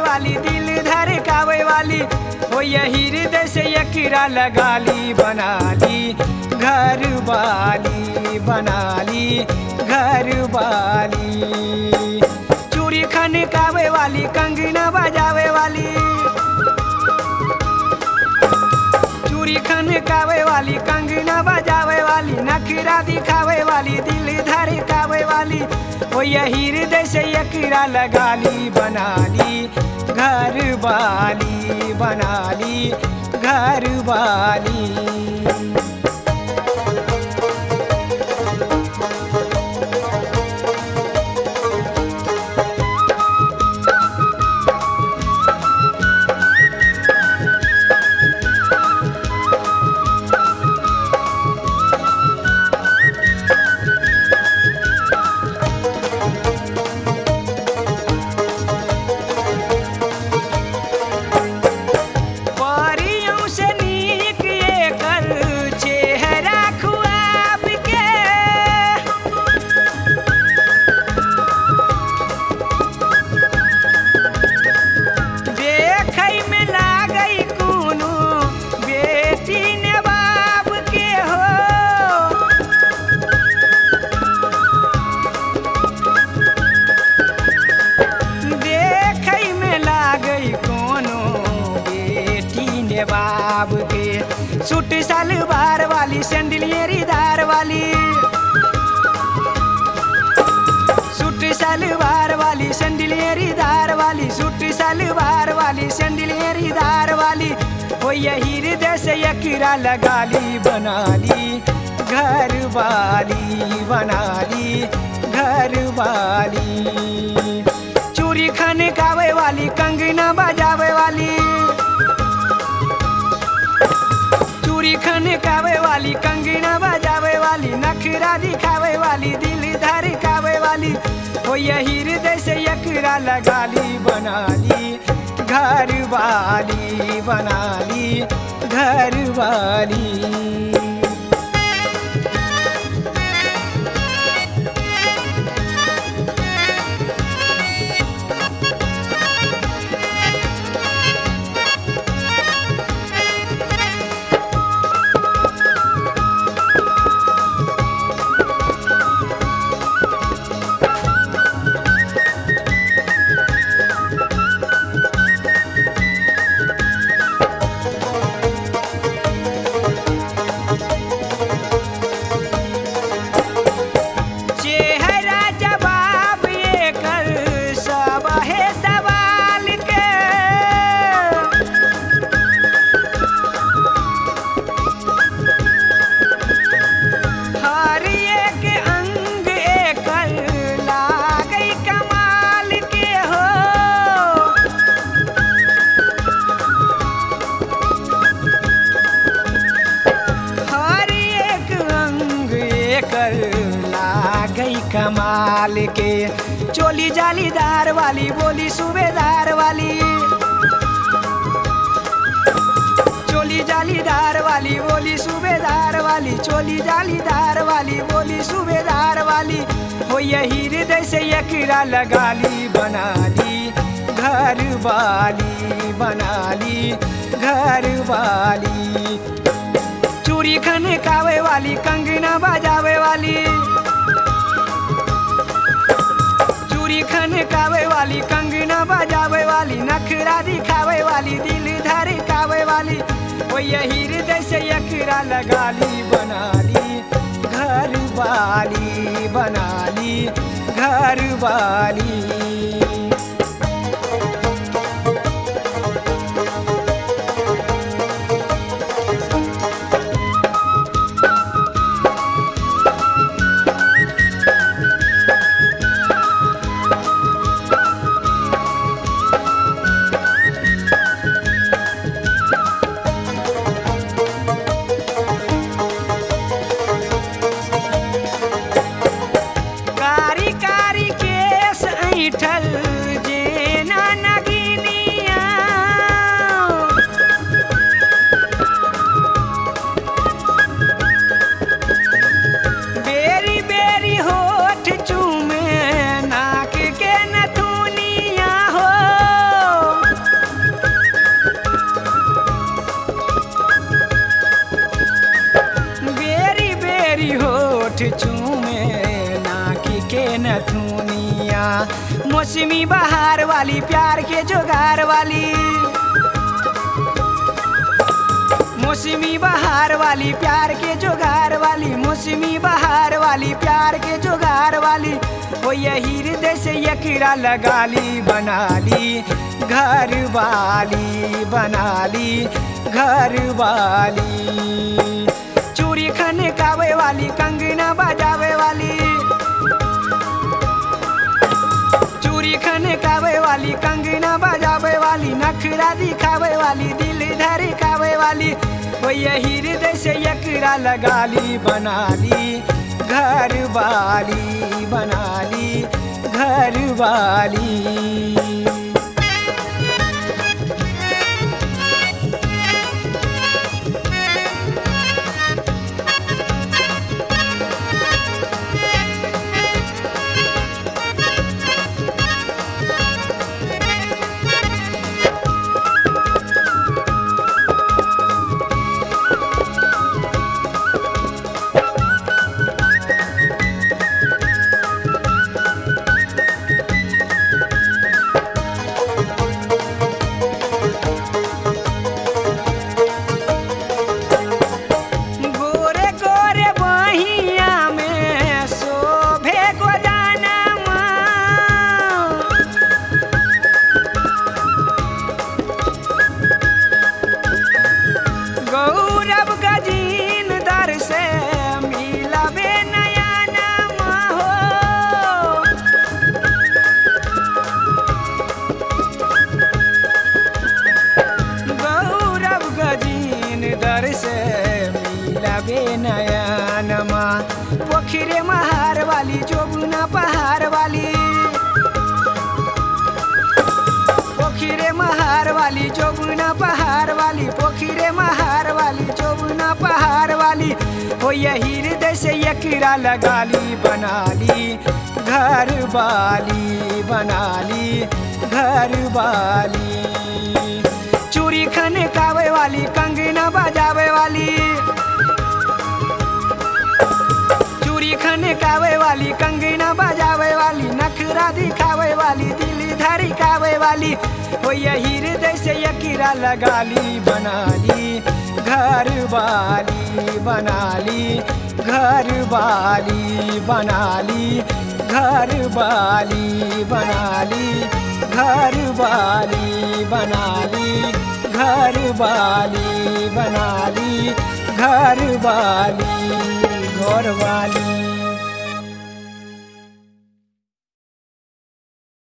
वाली दिल धड़कावे वाली हो यही हृदय से यकीरा लगा ली बना ली घर वाली बना ली घर वाली चूड़ी खनकावे वाली कंगना बजावे वाली चूड़ी खनकावे वाली कंगना बजावे वाली नखरा दिखावे वाली दिल धड़कावे वाली ओ यही हृदय से यकीरा लगा ली बना ली घर वाली बना ली घर वाली परियों से नीक एकर चेहरा खुआब के देखै में लागै कोनो बेटी ने बाप के हो देखै में लागै कोनो बेटी ने बाब के सूट सलवार वाली सैंडलियरी दार वाली सूट सलवार वाली सैंडलियरी दार वाली सूट सलवार वाली सैंडलियरी दार वाली हो यही हृदय से यकीरा लगा ली बना ली घर वाली बना ली घर वाली चूड़ी खनकावे वाली कंगना बजावे वाली चूड़ी खनकावे वाली कंगना बजावे वाली नखरा दिखावे वाली दिल धड़कावे वाली हो यही हृदय से यकरा लगा ली बना ली घर वाली बना ली घर वाली चेहरा जवाब ये कर सब है सवाल के हर एक अंग एकर लागै कमाल के हो हर एक अंग एकर लागै कमाल के चोली जालीदार वाली बोली सूबेदार वाली चोली जालीदार वाली बोली सूबेदार वाली चोली जालीदार वाली बोली सूबेदार वाली हो यही हृदय से यकीरा लगा ली बना ली घर वाली बना ली घर वाली चूड़ी खनकावे वाली कंगना बजावे वाली चूड़ी खनकावे वाली कंगना बजावे वाली नखरा दिखावे वाली दिल धड़कावे वाली वो यही हृदय से यकरा लगा ली बना ली घर वाली बना ली घर वाली कारी कारी केस ऐठल मौसमी बहार वाली प्यार के जोगार वाली मौसमी बहार वाली प्यार के जोगार वाली मौसमी बहार वाली प्यार के जोगार वाली वो यही हृदय से यकीरा लगा ली बना ली घर वाली बना ली घर वाली चूड़ी खने कावे वाली कंगना बजावे वाली चूड़ी खने कावे वाली कंगना बजावे वाली नखरा दिखावे वाली दिल धड़कावे वाली वो यही हृदय से यकरा लगा ली बना ली घर वाली बना ली घर वाली गोरे गोरे बहिया में शोभे गोदानमा गौरव गजीन दर से मिलबे नया नाम हो गौरव गजीन दर से मिलबे नयनमा पोखरे महार वाली जोगुना पहाड़ वाली पोखरे महार वाली जोगुना पहाड़ वाली पोखरे महार वाली जोगुना पहाड़ वाली हो यही हृदय से यकीरा लगा ली बना ली घर वाली बना ली घर वाली चूड़ी खने कावे वाली कंगना बजावे वाली चूड़ी खने कावे वाली कंगना बजावे वाली नखरा दिखावे वाली दिल धड़कावे वाली हो यही हृदय से यकीरा लगा ली बना ली घर वाली बना ली घर वाली बना ली घर वाली बना ली घर वाली बना ली घर वाली बना ली घर वाली घर वाली